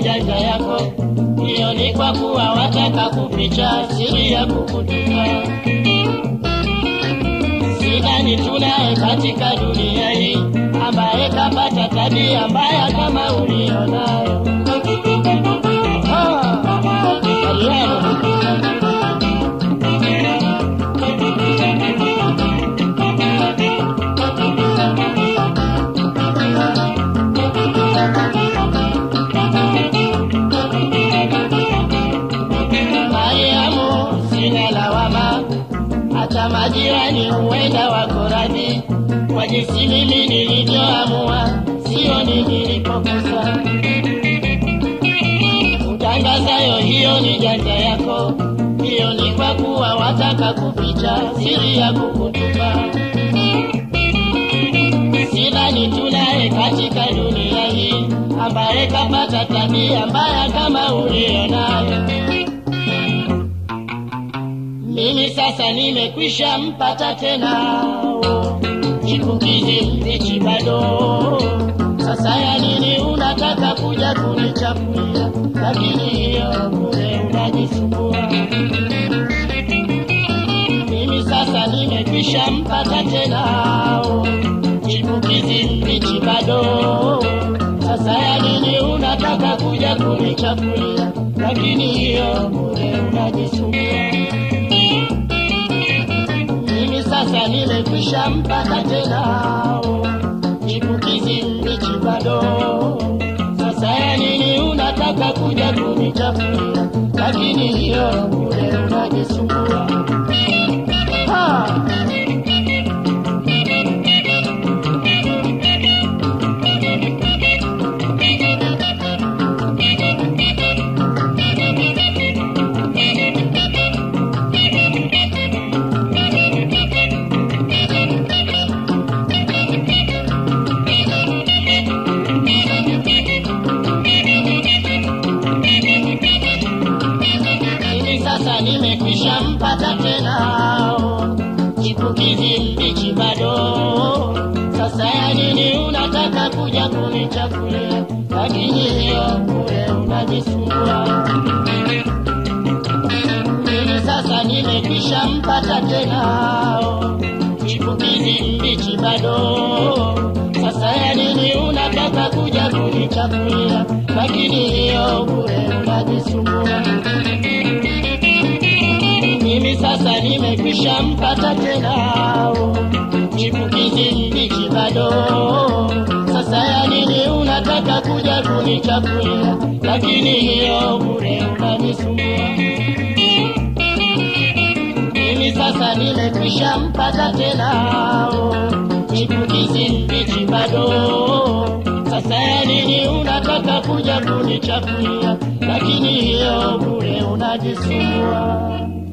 janja yako, hiyo ni kwa kuwa wataka kuficha siri ya kukutuka. Sidhani tunaye katika dunia hii ambaye kapata tabia mbaya kama ulionayo. Ah, Mariano. Mariamu, sina lawama, hata majirani huenda wako radhi kwa jinsi mimi nilivyoamua, sio ni nilipokosa. Utangazayo hiyo ni janja yako, hiyo ni kwa kuwa wataka kuficha siri ya kukutupa. Sidhani tunaye katika dunia hii ambaye kapata tabia mbaya kama ulionayo. Mimi sasa nimekwisha mpata tena oh, chipukizi mbichi bado. Sasa ya nini unataka kuja kunichafulia? Lakini hiyo bure unajisumbua. Mimi sasa nimekwisha mpata tena oh, chipukizi mbichi bado. Sasa ya nini unataka kuja kunichafulia? Lakini hiyo bure unajisumbua. Mimi sasa nimekwisha mpata tena oh, chipukizi mbichi bado. Sasa ya nini unataka kuja kunichafulia? Lakini hiyo bure unajisumbua. Ha! Mimi sasa nimekwisha mpata tena oh, chipukizi mbichi bado. Sasa ya nini unataka kuja kunichafulia? Lakini hiyo bure unajisumbua. Mimi sasa nimekwisha mpata tena oh, chipukizi mbichi bado. Sasa ya nini unataka kuja kunichafulia? Lakini hiyo bure unajisumbua. Mimi sasa nimekwisha mpata tena oh, chipukizi mbichi bado. Sasa ya nini unataka kuja kunichafulia? Lakini hiyo bure unanisumbua. Mimi sasa nimekwisha mpata tena oh, chipukizi mbichi bado. Sasa ya nini unataka kuja kunichafulia? Lakini hiyo bure unajisumbua.